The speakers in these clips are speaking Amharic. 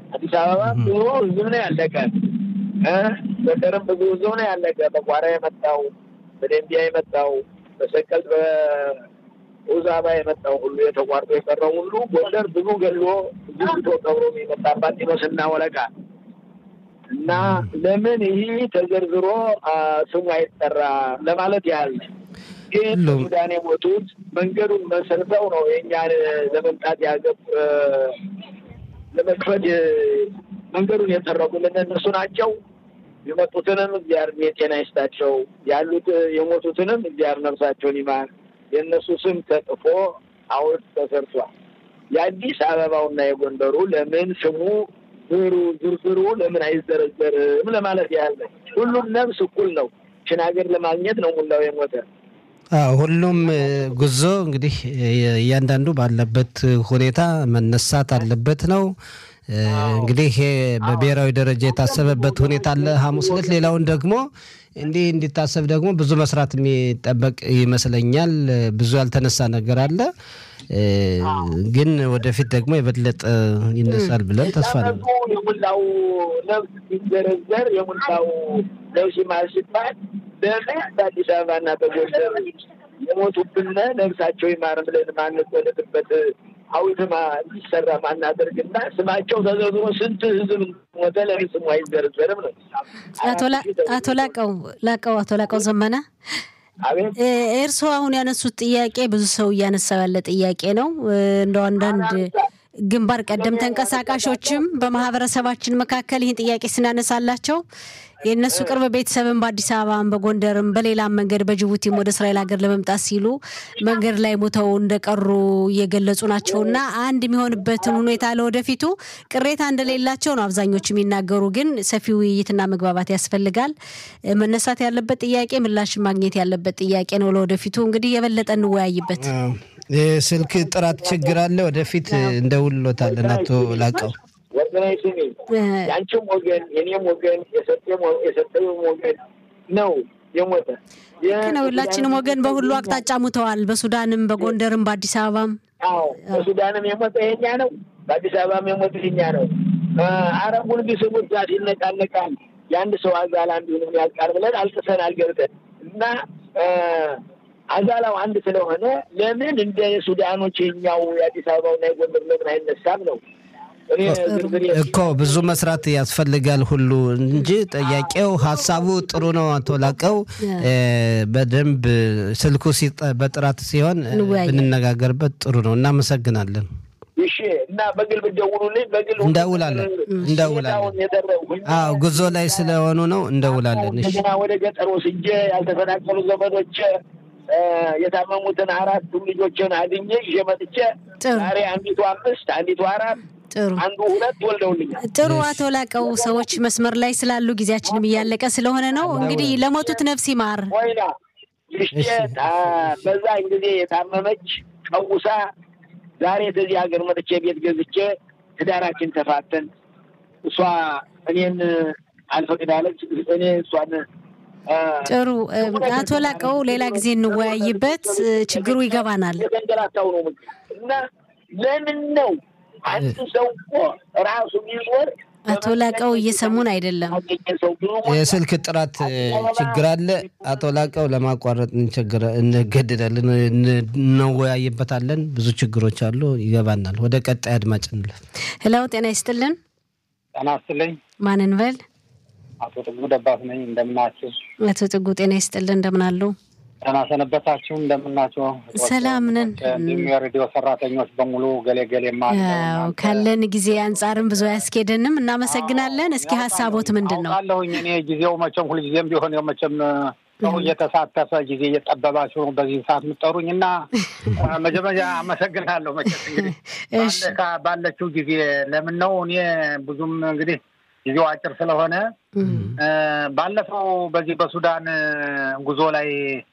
አዲስ አበባ ብዙ ህዝብ ነው ያለቀ። ጎንደርም ብዙ ህዝብ ነው ያለቀ። በቋራ የመጣው በደንቢያ የመጣው በሰቀል በውዛባ የመጣው ሁሉ የተቋርጦ የቀረው ሁሉ ጎንደር ብዙ ገሎ ብዙ ግቶ ቀብሮ የመጣባት ጢኖስና ወለቃ እና ለምን ይህ ተዘርዝሮ ስሙ አይጠራ ለማለት ያህል ግን ሱዳን የሞቱት መንገዱን መሰርተው ነው የእኛን ለመምጣት ያገብ ለመክፈድ መንገዱን የጠረጉልን እነሱ ናቸው። የመጡትንም እግዚአብሔር የጤና ይስጣቸው፣ ያሉት የሞቱትንም እግዚአብሔር ነፍሳቸውን ይማር። የእነሱ ስም ተጥፎ ሐውልት ተሰርቷል። የአዲስ አበባውና የጎንደሩ ለምን ስሙ ዝሩ ዝርዝሩ ለምን አይዘረዘርም ለማለት ያህል ነው። ሁሉም ነፍስ እኩል ነው። ችን ሀገር ለማግኘት ነው ሙላው የሞተ ሁሉም ጉዞ እንግዲህ እያንዳንዱ ባለበት ሁኔታ መነሳት አለበት ነው። እንግዲህ ይሄ በብሔራዊ ደረጃ የታሰበበት ሁኔታ አለ ሐሙስ ዕለት። ሌላውን ደግሞ እንዲህ እንዲታሰብ ደግሞ ብዙ መስራት የሚጠበቅ ይመስለኛል። ብዙ ያልተነሳ ነገር አለ፣ ግን ወደፊት ደግሞ የበለጠ ይነሳል ብለን ተስፋ ነው። የሙላው ነፍስ ሲዘረዘር የሙላው ነፍስ ይማር ሲባል ለምን በአዲስ አበባና በጎንደር የሞቱብን ነፍሳቸው ይማር ብለን ማንቆለጥበት ሐውልትማ እንዲሰራ ማናደርግና ስማቸው ተዘርዝሮ ስንት ህዝብ ሞተ ለምን ስሙ አይዘረዘርም ነው። አቶ ላቀው ላቀው አቶ ላቀው ዘመነ እርስዎ አሁን ያነሱት ጥያቄ ብዙ ሰው እያነሳው ያለ ጥያቄ ነው። እንደው አንዳንድ ግንባር ቀደም ተንቀሳቃሾችም በማህበረሰባችን መካከል ይህን ጥያቄ ስናነሳላቸው የእነሱ ቅርብ ቤተሰብን በአዲስ አበባም በጎንደርም በሌላም መንገድ በጅቡቲም ወደ እስራኤል ሀገር ለመምጣት ሲሉ መንገድ ላይ ሞተው እንደቀሩ እየገለጹ ናቸው እና አንድ የሚሆንበትን ሁኔታ ለወደፊቱ ቅሬታ እንደሌላቸው ነው አብዛኞቹ የሚናገሩ። ግን ሰፊ ውይይትና መግባባት ያስፈልጋል። መነሳት ያለበት ጥያቄ ምላሽን ማግኘት ያለበት ጥያቄ ነው። ለወደፊቱ እንግዲህ የበለጠ እንወያይበት። የስልክ ጥራት ችግር አለ። ወደፊት እንደውሎታለን። አቶ ላቀው ወገናዊ ስሜ የአንቺም ወገን የኔም ወገን የሰጠውም ወገን ነው የሞተ ልክ ነው። ሁላችንም ወገን በሁሉ አቅጣጫ ሙተዋል። በሱዳንም፣ በጎንደርም፣ በአዲስ አበባም። አዎ በሱዳንም የሞተ የኛ ነው፣ በአዲስ አበባም የሞተ የኛ ነው። አረቡን ቢስሙት ዛት ይነቃነቃል። የአንድ ሰው አዛል አንዱንም ያልቃል ብለን አልቅሰናል ገብተን እና አዛላው አንድ ስለሆነ ለምን እንደ ሱዳኖች የኛው የአዲስ አበባውና የጎንደር ለምን አይነሳም ነው እኮ ብዙ መስራት ያስፈልጋል ሁሉ እንጂ ጥያቄው ሀሳቡ ጥሩ ነው። አቶ ላቀው በደንብ ስልኩ በጥራት ሲሆን ብንነጋገርበት ጥሩ ነው። እናመሰግናለን። እሺ እና በግል ብትደውሉልኝ በግል እንደውላለን እንደውላለን። አዎ ጉዞ ላይ ስለሆኑ ነው እንደውላለን። እሺ እንደገና ወደ ገጠር ወስጄ ያልተፈናቀሉ ዘመዶች የታመሙትን አራት ልጆችን አግኘ ይዤ መጥቼ ዛሬ አንዲቱ አምስት አንዲቱ አራት ጥሩ አንዱ ሁለት ወልደውልኛል። ጥሩ አቶ ላቀው ሰዎች መስመር ላይ ስላሉ ጊዜያችንም እያለቀ ስለሆነ ነው። እንግዲህ ለሞቱት ነፍስ ይማር። ወይና ልጄ በዛን ጊዜ የታመመች ቀውሳ ዛሬ ከዚህ ሀገር መጥቼ ቤት ገዝቼ ትዳራችን ተፋተን እሷ እኔን አልፈቅዳለች እኔ እሷን ጥሩ አቶ ላቀው ሌላ ጊዜ እንወያይበት። ችግሩ ይገባናል። የተንገላታው ነው እና ለምን ነው አንድ ሰው እኮ ራሱ ቢዞር አቶ ላቀው እየሰሙን አይደለም። የስልክ ጥራት ችግር አለ። አቶ ላቀው ለማቋረጥ እንገድዳለን፣ እንወያይበታለን። ብዙ ችግሮች አሉ፣ ይገባናል። ወደ ቀጣይ አድማጭ እንለፍ። ሄሎ፣ ጤና ይስጥልን። ጤና ይስጥልኝ። ማን እንበል? አቶ ጥጉ ደባስ ነኝ። እንደምናችሁ? አቶ ጥጉ ጤና ይስጥልን። እንደምን አሉ? ጤና ሰነበታችሁ? እንደምናችሁ? ሰላም ነን። እንዲሁም የሬዲዮ ሰራተኞች በሙሉ ገሌ ገሌ ያው ካለን ጊዜ አንጻርም ብዙ አያስኬደንም። እናመሰግናለን። እስኪ ሀሳቦት ምንድን ነው? አለሁኝ እኔ ጊዜው መቼም ሁልጊዜም ቢሆን ያው መቼም ሰው እየተሳተፈ ጊዜ እየጠበባችሁ ነው በዚህ ሰዓት የምጠሩኝ እና መጀመሪያ አመሰግናለሁ። መቼም እንግዲህ ባለችው ጊዜ ለምን ነው እኔ ብዙም እንግዲህ ጊዜው አጭር ስለሆነ ባለፈው በዚህ በሱዳን ጉዞ ላይ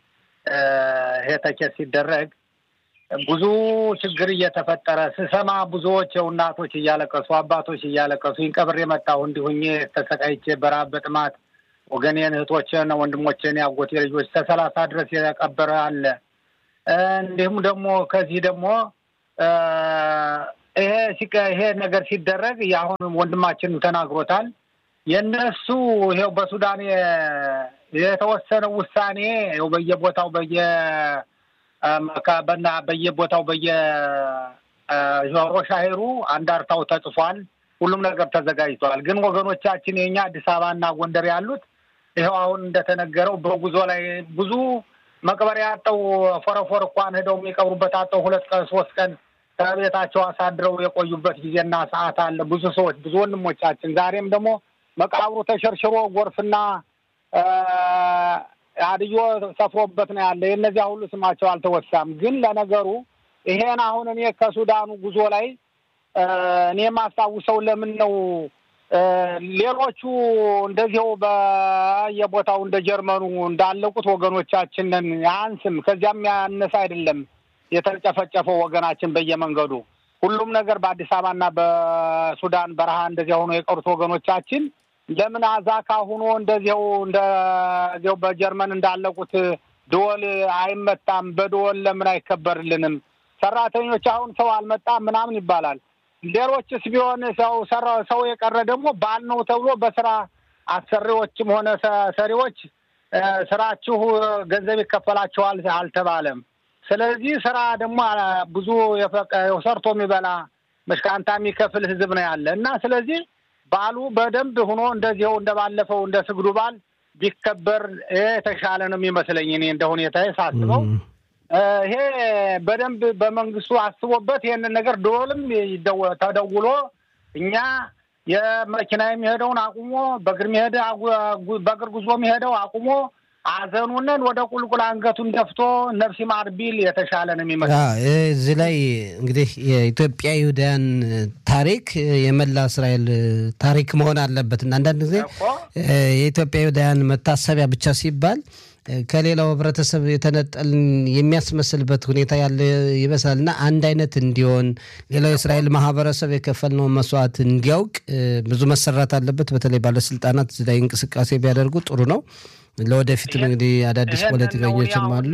ይሄ ተኬት ሲደረግ ብዙ ችግር እየተፈጠረ ስሰማ ብዙዎች እናቶች እያለቀሱ አባቶች እያለቀሱ ይንቀብር የመጣሁ እንዲሁኝ ተሰቃይቼ በረሃብ በጥማት ወገኔን እህቶችን ወንድሞችን ያጎቴ ልጆች ተሰላሳ ድረስ የቀበረ አለ። እንዲሁም ደግሞ ከዚህ ደግሞ ይሄ ይሄ ነገር ሲደረግ የአሁን ወንድማችን ተናግሮታል። የእነሱ ይኸው በሱዳን የተወሰነው ውሳኔ ይኸው በየቦታው በየ በና በየቦታው በየ ሮሻሄሩ አንዳርታው ተጽፏል። ሁሉም ነገር ተዘጋጅቷል። ግን ወገኖቻችን የኛ አዲስ አበባና ጎንደር ያሉት ይኸው አሁን እንደተነገረው በጉዞ ላይ ብዙ መቅበሪያ አጠው ፎረፎር እንኳን ሄደው የሚቀብሩበት አጠው ሁለት ቀን ሶስት ቀን ከቤታቸው አሳድረው የቆዩበት ጊዜና ሰዓት አለ። ብዙ ሰዎች ብዙ ወንድሞቻችን ዛሬም ደግሞ መቃብሩ ተሸርሽሮ ጎርፍና አድዮ ሰፍሮበት ነው ያለ። የእነዚያ ሁሉ ስማቸው አልተወሳም። ግን ለነገሩ ይሄን አሁን እኔ ከሱዳኑ ጉዞ ላይ እኔ የማስታውሰው ለምን ነው ሌሎቹ እንደዚው በየቦታው እንደ ጀርመኑ እንዳለቁት ወገኖቻችንን አንስም ከዚያም ያነሰ አይደለም የተጨፈጨፈው ወገናችን በየመንገዱ ሁሉም ነገር በአዲስ አበባና በሱዳን በረሃ እንደዚያ ሆኖ የቀሩት ወገኖቻችን ለምን አዛካ ሆኖ እንደዚያው እንደዚያው በጀርመን እንዳለቁት ደወል አይመታም? በደወል ለምን አይከበርልንም? ሰራተኞች አሁን ሰው አልመጣም ምናምን ይባላል። ሌሎችስ ቢሆን ሰው ሰው የቀረ ደግሞ ባል ነው ተብሎ በስራ አሰሪዎችም ሆነ ሰሪዎች ስራችሁ ገንዘብ ይከፈላችኋል አልተባለም። ስለዚህ ስራ ደግሞ ብዙ ሰርቶ የሚበላ መሽካንታ የሚከፍል ህዝብ ነው ያለ እና ስለዚህ ባሉ በደንብ ሆኖ እንደዚው እንደባለፈው እንደ ስግዱ ባል ቢከበር የተሻለ ነው የሚመስለኝ እኔ እንደ ሁኔታ ሳስበው ይሄ በደንብ በመንግስቱ አስቦበት ይህንን ነገር ደወልም ተደውሎ እኛ የመኪና የሚሄደውን አቁሞ በእግር የሚሄድ በእግር ጉዞ የሚሄደው አቁሞ አዘኑንን ወደ ቁልቁል አንገቱን ደፍቶ ነፍሲ ማር ቢል የተሻለ ነው የሚመስለው። እዚህ ላይ እንግዲህ የኢትዮጵያ ይሁዳያን ታሪክ የመላ እስራኤል ታሪክ መሆን አለበት እና አንዳንድ ጊዜ የኢትዮጵያ ይሁዳያን መታሰቢያ ብቻ ሲባል ከሌላው ህብረተሰብ የተነጠልን የሚያስመስልበት ሁኔታ ያለ ይመስላል እና አንድ አይነት እንዲሆን ሌላው የእስራኤል ማህበረሰብ የከፈልነውን መስዋዕት እንዲያውቅ ብዙ መሰራት አለበት። በተለይ ባለስልጣናት እዚህ ላይ እንቅስቃሴ ቢያደርጉ ጥሩ ነው። ለወደፊትም እንግዲህ አዳዲስ ፖለቲከኞችም አሉ።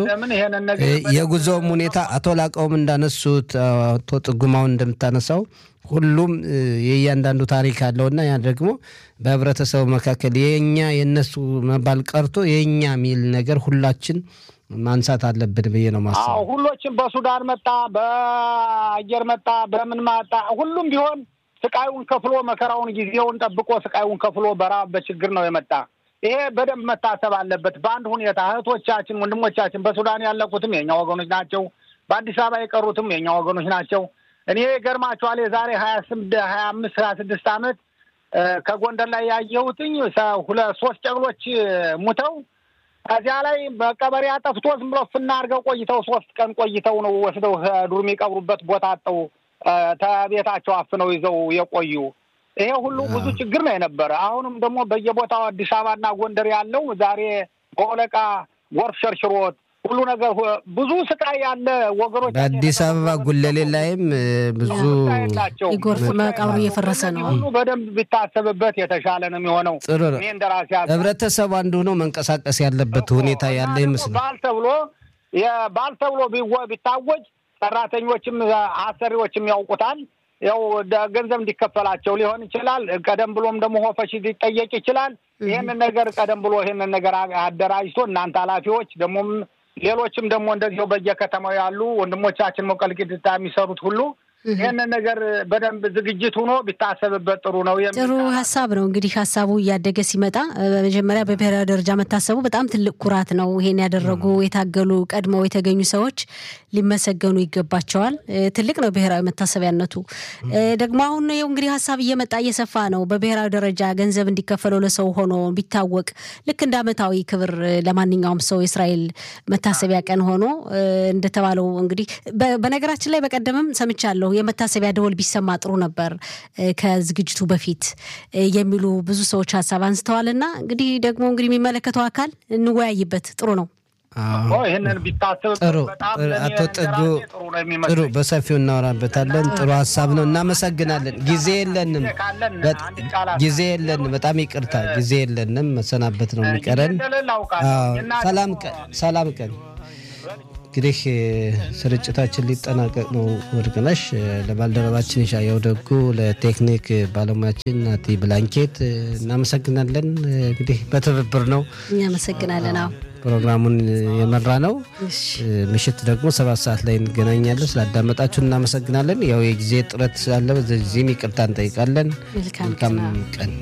የጉዞውም ሁኔታ አቶ ላቀውም እንዳነሱት አቶ ጥጉማውን እንደምታነሳው ሁሉም የእያንዳንዱ ታሪክ አለውና ያ ደግሞ በህብረተሰቡ መካከል የኛ የእነሱ መባል ቀርቶ የእኛ የሚል ነገር ሁላችን ማንሳት አለብን ብዬ ነው ማስበው። ሁሎችም በሱዳን መጣ፣ በአየር መጣ፣ በምን መጣ፣ ሁሉም ቢሆን ስቃዩን ከፍሎ መከራውን ጊዜውን ጠብቆ ስቃዩን ከፍሎ በራብ በችግር ነው የመጣ። ይሄ በደንብ መታሰብ አለበት። በአንድ ሁኔታ እህቶቻችን፣ ወንድሞቻችን በሱዳን ያለቁትም የኛ ወገኖች ናቸው። በአዲስ አበባ የቀሩትም የኛ ወገኖች ናቸው። እኔ ገርማችኋል የዛሬ ሀያ ስምንት ሀያ አምስት ሀያ ስድስት ዓመት ከጎንደር ላይ ያየሁትኝ ሁለት ሶስት ጨቅሎች ሙተው ከዚያ ላይ መቀበሪያ ጠፍቶ ዝም ብሎ ፍና አድርገው ቆይተው ሶስት ቀን ቆይተው ነው ወስደው ዱር የሚቀብሩበት ቦታ አጠው ተቤታቸው አፍነው ይዘው የቆዩ ይሄ ሁሉ ብዙ ችግር ነው የነበረ። አሁንም ደግሞ በየቦታው አዲስ አበባና ጎንደር ያለው ዛሬ በወለቃ ጎርፍ ሸርሽሮት ሁሉ ነገር ብዙ ስቃይ ያለ ወገኖች በአዲስ አበባ ጉለሌ ላይም ብዙ የጎርፍ መቃብሩ እየፈረሰ ነው። ሁሉ በደንብ ቢታሰብበት የተሻለ ነው የሚሆነው። ጥሩ ነው። እኔ እንደራሴ ህብረተሰቡ አንዱ ሆኖ መንቀሳቀስ ያለበት ሁኔታ ያለ ይመስላል። ባል ተብሎ ባል ተብሎ ቢታወጅ ሰራተኞችም አሰሪዎችም ያውቁታል። ያው ገንዘብ እንዲከፈላቸው ሊሆን ይችላል። ቀደም ብሎም ደግሞ ሆፈሽ ሊጠየቅ ይችላል። ይህንን ነገር ቀደም ብሎ ይህንን ነገር አደራጅቶ እናንተ ኃላፊዎች ደግሞም ሌሎችም ደግሞ እንደዚሁ በየከተማው ያሉ ወንድሞቻችን ሞቀልቂድታ የሚሰሩት ሁሉ ይህንን ነገር በደንብ ዝግጅት ሆኖ ቢታሰብበት ጥሩ ነው። ጥሩ ሀሳብ ነው። እንግዲህ ሀሳቡ እያደገ ሲመጣ በመጀመሪያ በብሔራዊ ደረጃ መታሰቡ በጣም ትልቅ ኩራት ነው። ይሄን ያደረጉ የታገሉ ቀድመው የተገኙ ሰዎች ሊመሰገኑ ይገባቸዋል። ትልቅ ነው ብሔራዊ መታሰቢያነቱ። ደግሞ አሁን ይኸው እንግዲህ ሀሳብ እየመጣ እየሰፋ ነው። በብሔራዊ ደረጃ ገንዘብ እንዲከፈለው ለሰው ሆኖ ቢታወቅ ልክ እንደ ዓመታዊ ክብር ለማንኛውም ሰው የእስራኤል መታሰቢያ ቀን ሆኖ እንደተባለው እንግዲህ በነገራችን ላይ በቀደምም ሰምቻለሁ የመታሰቢያ ደወል ቢሰማ ጥሩ ነበር ከዝግጅቱ በፊት የሚሉ ብዙ ሰዎች ሀሳብ አንስተዋል። እና እንግዲህ ደግሞ እንግዲህ የሚመለከተው አካል እንወያይበት ጥሩ ነው። ይህንን ቢታሰብ ጥሩ አቶ ጥጉ ጥሩ በሰፊው እናወራበታለን። ጥሩ ሀሳብ ነው። እናመሰግናለን። ጊዜ የለንም፣ ጊዜ የለንም። በጣም ይቅርታ ጊዜ የለንም። መሰናበት ነው የሚቀረን። ሰላም ቀን፣ ሰላም ቀን እንግዲህ ስርጭታችን ሊጠናቀቅ ነው። ወርቅነሽ ለባልደረባችን ሻየው ደጉ፣ ለቴክኒክ ባለሙያችን ናቲ ብላንኬት እናመሰግናለን። እንግዲህ በትብብር ነው እናመሰግናለን። አዎ ፕሮግራሙን የመራ ነው። ምሽት ደግሞ ሰባት ሰዓት ላይ እንገናኛለን። ስላዳመጣችሁ እናመሰግናለን። ያው የጊዜ ጥረት ስላለ በዚህም ይቅርታ እንጠይቃለን። መልካም ቀን